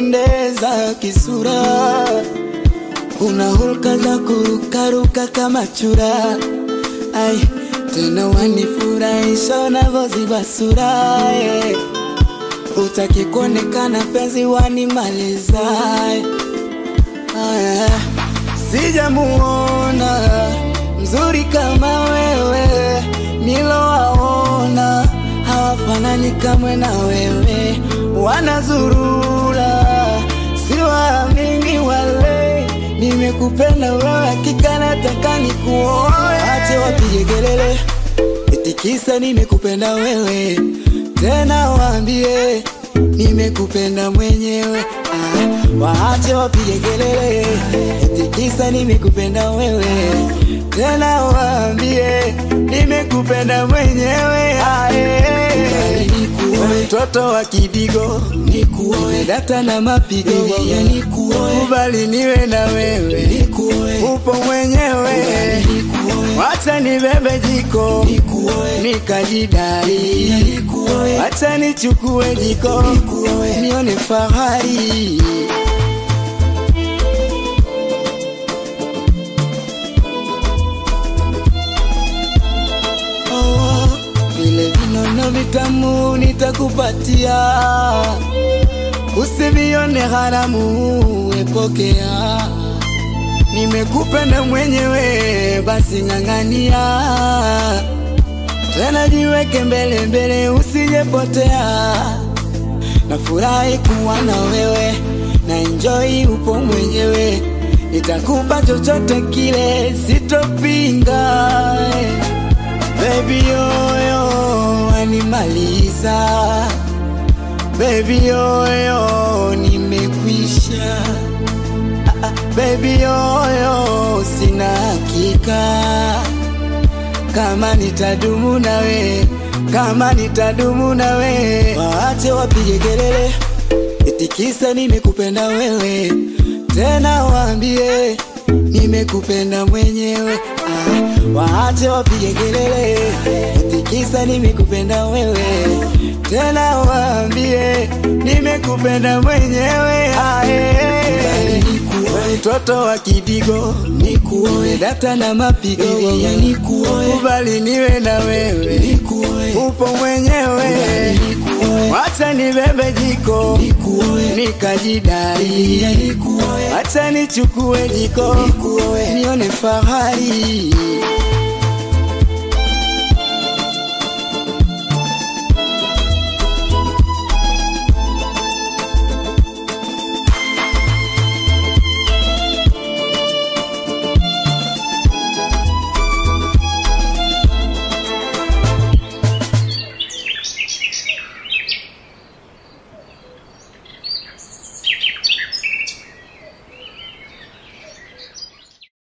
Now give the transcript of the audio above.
unapendeza kisura, una hulka za kurukaruka kama chura. Ai, tena wanifurahisha unavyoziba sura eh. Utaki kuonekana penzi wanimaliza eh. Aya, sijamuona mzuri kama wewe, nilowaona hawafanani kamwe na wewe, wanazurura siwaamini wale. Nimekupenda wewe, hakika nataka nikuoe. Ache wapige kelele eti kisa nimekupenda wewe, tena waambie nimekupenda mwenyewe. Ah, waache wapige kelele eti kisa nimekupenda wewe, tena waambie nimekupenda mwenyewe. Ah, eh. Mtoto wa kidigo nikuoe, data na mapigo ya nikuoe, kubali niwe na wewe nikuoe, upo mwenyewe wacha nibebe jiko nikajidai, wacha nichukue jiko nione fahari. Oh, vile vinono vitamu nitakupatia, usivione haramu, epokea. Nimekupenda mwenyewe, basi ng'ang'ania, tena jiweke mbele mbele, usijepotea. Nafurahi kuwa na wewe, na enjoy upo mwenyewe, nitakupa chochote kile, sitopinga. Baby yoyo wanimaliza, baby yoyo nimekwisha Baby yoyo, sina hakika kama nitadumu nawe, kama nitadumu nawe. Waache wapige kelele eti kisa nimekupenda wewe, tena waambie nimekupenda mwenyewe. Ah, waache wapige kelele eti kisa nimekupenda wewe, tena waambie nimekupenda mwenyewe. Ah, eh. Mtoto wa kidigo nikuoe, data na mapigo ya nikuoe, kubali niwe na wewe nikuoe, upo mwenyewe wacha nibebe jiko nikajidai, wacha nichukue jiko nione fahari.